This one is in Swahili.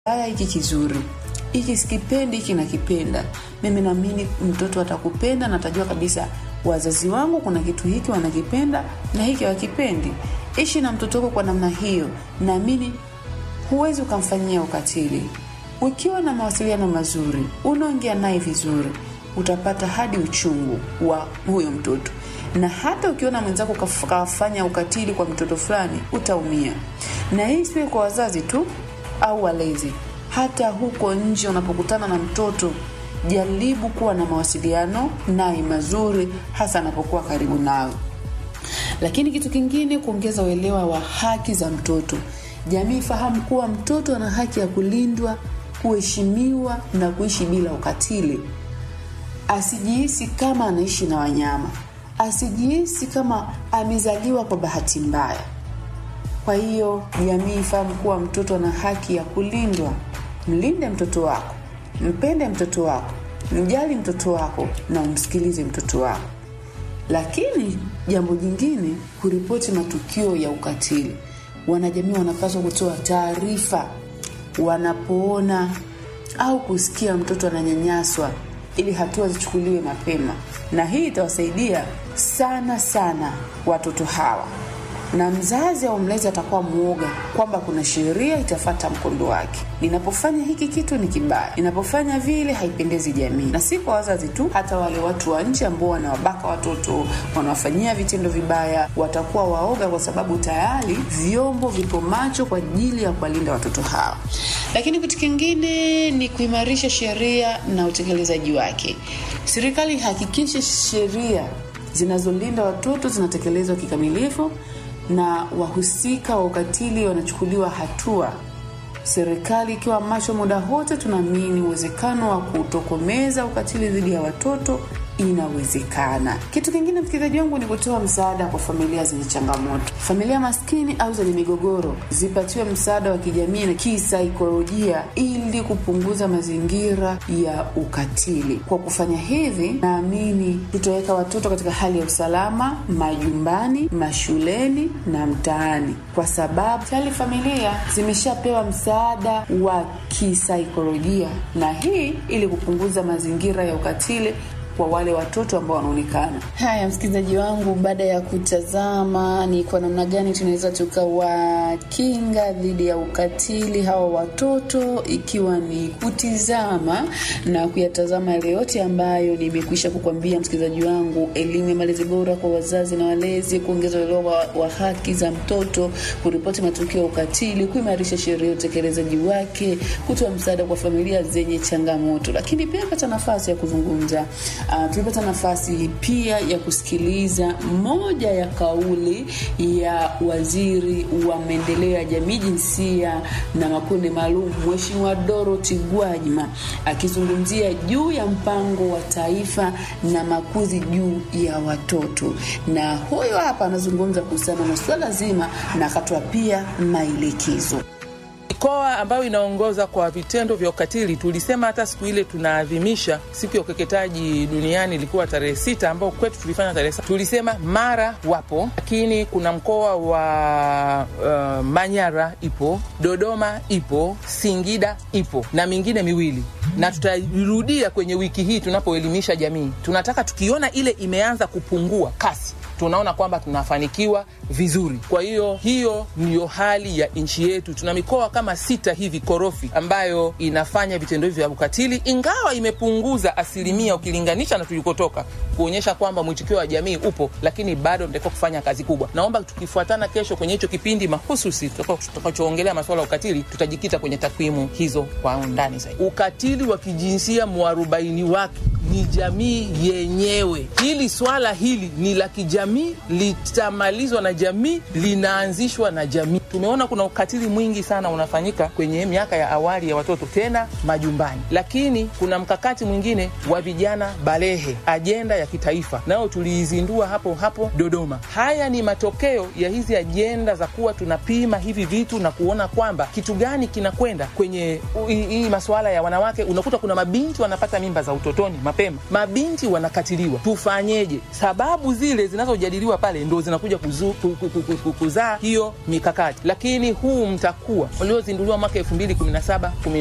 haya hiki kizuri hiki sikipendi hiki nakipenda mimi naamini mtoto atakupenda na atajua kabisa wazazi wangu kuna kitu hiki wanakipenda na hiki wakipendi ishi na mtoto wako kwa namna hiyo naamini huwezi ukamfanyia ukatili ukiwa na mawasiliano mazuri unaongea naye vizuri utapata hadi uchungu wa huyo mtoto na hata ukiona mwenzako kaf- kafanya ukatili kwa mtoto fulani utaumia na hii siwe kwa wazazi tu au walezi hata huko nje unapokutana na mtoto jaribu kuwa na mawasiliano naye mazuri hasa anapokuwa karibu nawe lakini kitu kingine kuongeza uelewa wa haki za mtoto jamii fahamu kuwa mtoto ana haki ya kulindwa kuheshimiwa na kuishi bila ukatili asijihisi kama anaishi na wanyama asijihisi kama amezaliwa kwa bahati mbaya kwa hiyo jamii ifahamu kuwa mtoto ana haki ya kulindwa mlinde mtoto wako mpende mtoto wako mjali mtoto wako na umsikilize mtoto wako lakini jambo jingine kuripoti matukio ya ukatili wanajamii wanapaswa kutoa taarifa wanapoona au kusikia mtoto ananyanyaswa ili hatua zichukuliwe mapema na hii itawasaidia sana sana watoto hawa na mzazi au mlezi atakuwa mwoga kwamba kuna sheria itafata mkondo wake ninapofanya hiki kitu ni kibaya ninapofanya vile haipendezi jamii na si kwa wazazi tu hata wale watu wa nje ambao wanawabaka watoto wanawafanyia vitendo vibaya watakuwa waoga kwa sababu tayari vyombo vipo macho kwa ajili ya kuwalinda watoto hawa lakini kitu kingine ni kuimarisha sheria na utekelezaji wake serikali ihakikishe sheria zinazolinda watoto zinatekelezwa kikamilifu na wahusika wa ukatili wanachukuliwa hatua serikali ikiwa macho muda wote tunaamini uwezekano wa kutokomeza ukatili dhidi ya watoto inawezekana kitu kingine msikilizaji wangu ni kutoa msaada kwa familia zenye changamoto familia maskini au zenye migogoro zipatiwe msaada wa kijamii na kisaikolojia ili kupunguza mazingira ya ukatili kwa kufanya hivi naamini tutaweka watoto katika hali ya usalama majumbani mashuleni na mtaani kwa sababu tayari familia zimeshapewa msaada wa kisaikolojia na hii ili kupunguza mazingira ya ukatili kwa wale watoto ambao wanaonekana haya msikilizaji wangu baada ya kutazama ni kwa namna gani tunaweza tukawakinga dhidi ya ukatili hawa watoto ikiwa ni kutizama na kuyatazama yale yote ambayo nimekwisha kukwambia msikilizaji wangu elimu ya malezi bora kwa wazazi na walezi kuongeza uelewa wa, wa haki za mtoto kuripoti matukio ya ukatili kuimarisha sheria ya utekelezaji wake kutoa msaada kwa familia zenye changamoto lakini pia pata nafasi ya kuzungumza uh, tulipata nafasi pia ya kusikiliza moja ya kauli ya waziri wa maendeleo ya jamii jinsia na makundi maalum mheshimiwa dorothy gwajima akizungumzia juu ya mpango wa taifa na makuzi juu ya watoto na huyo hapa anazungumza kuhusiana na suala zima na akatoa pia maelekezo mikoa ambayo inaongoza kwa vitendo vya ukatili tulisema hata siku ile tunaadhimisha siku ya ukeketaji duniani ilikuwa tarehe sita ambao kwetu tulifanya tarehe sita tulisema mara wapo lakini kuna mkoa wa uh, manyara ipo dodoma ipo singida ipo na mingine miwili na tutairudia kwenye wiki hii tunapoelimisha jamii tunataka tukiona ile imeanza kupungua kasi tunaona kwamba tunafanikiwa vizuri kwa hiyo hiyo ndiyo hali ya nchi yetu tuna mikoa kama sita hivi korofi ambayo inafanya vitendo hivi vya ukatili ingawa imepunguza asilimia ukilinganisha na tulikotoka kuonyesha kwamba mwitikio wa jamii upo lakini bado mtakiwa kufanya kazi kubwa naomba tukifuatana kesho kwenye hicho kipindi mahususi tutakachoongelea masuala ya ukatili tutajikita kwenye takwimu hizo kwa undani zaidi ukatili wa kijinsia mwarobaini wake ni jamii yenyewe hili swala hili ni la kijamii litamalizwa na jamii linaanzishwa na jamii tumeona kuna ukatili mwingi sana unafanyika kwenye miaka ya awali ya watoto tena majumbani lakini kuna mkakati mwingine wa vijana balehe ajenda ya kitaifa nayo tuliizindua hapo hapo dodoma haya ni matokeo ya hizi ajenda za kuwa tunapima hivi vitu na kuona kwamba kitu gani kinakwenda kwenye hii masuala ya wanawake unakuta kuna mabinti wanapata mimba za utotoni mapema mabinti wanakatiliwa tufanyeje sababu zile zinazojadiliwa pale ndo zinakuja kuzu, ku, ku, ku, ku, kuzaa hiyo mikakati lakini huu mtakuwa uliozinduliwa mwaka 2017